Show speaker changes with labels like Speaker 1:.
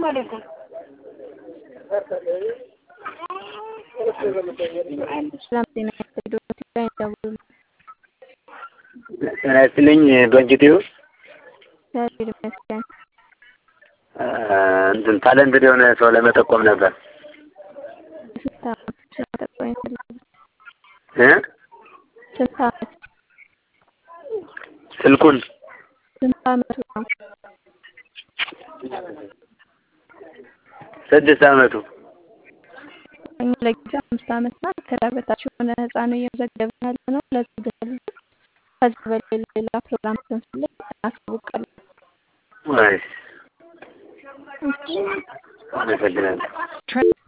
Speaker 1: ሰላም ጤና ይስጥልኝ። ላይ ደውሉ።
Speaker 2: ጤና ይስጥልኝ ዶንኪቲዩ
Speaker 1: እግዚአብሔር ይመስገን።
Speaker 2: እንትን ታለንትድ የሆነ ሰው ለመጠቆም ነበር
Speaker 1: ስንት ዓመት ስለመጠቆም ይፈልጋል?
Speaker 2: እ
Speaker 1: ስንት ዓመት
Speaker 2: ስልኩን
Speaker 1: ስንት ዓመቱ ነው?
Speaker 2: ስድስት ዓመቱ
Speaker 1: እኛ ለጊዜው አምስት ዓመት እና ከዛ በታች የሆነ ህፃን እየመዘገብን ያለ ነው። ለዚህ ግን ከዚህ በላይ ሌላ ፕሮግራም ስንፈልግ እናሳውቃለን።
Speaker 2: ወይ አመሰግናለሁ።